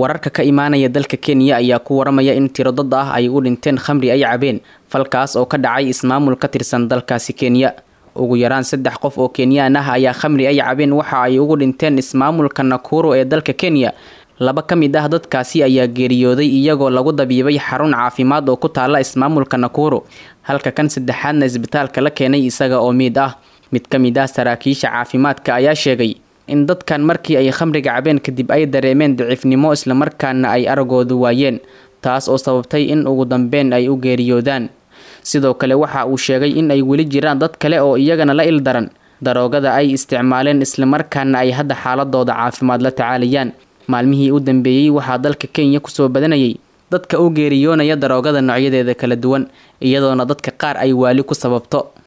wararka ka imaanaya dalka kenya ayaa ku waramaya in tiro dad ah ay u dhinteen khamri ay cabeen falkaas oo ka dhacay ismaamul ka tirsan dalkaasi kenya ugu yaraan saddex qof oo kenyaan ah ayaa khamri ay cabeen waxa ay ugu dhinteen ismaamulka nakuro ee dalka kenya laba ka mid ah dadkaasi ayaa geeriyooday iyagoo lagu dabiibay xarun caafimaad oo ku taala ismaamulka nakuro halka kan saddexaadna isbitaalka la keenay isaga oo miid ah mid ka mid ah saraakiisha caafimaadka ayaa sheegay in dadkan markii ay khamriga cabeen kadib ay dareemeen daciifnimo islamarkaana ay aragoodu waayeen taas oo sababtay in ugu dambeyn ay u geeriyoodaan sidoo kale waxa uu sheegay in ay weli jiraan dad kale oo iyagana la ildaran daroogada ay isticmaaleen islamarkaana ay hadda xaaladooda caafimaad la tacaalayaan maalmihii u dambeeyey waxaa dalka kenya kusoo badanayay dadka u geeriyoonaya daroogada noocyadeeda kala duwan iyadoona dadka qaar ay waali ku sababto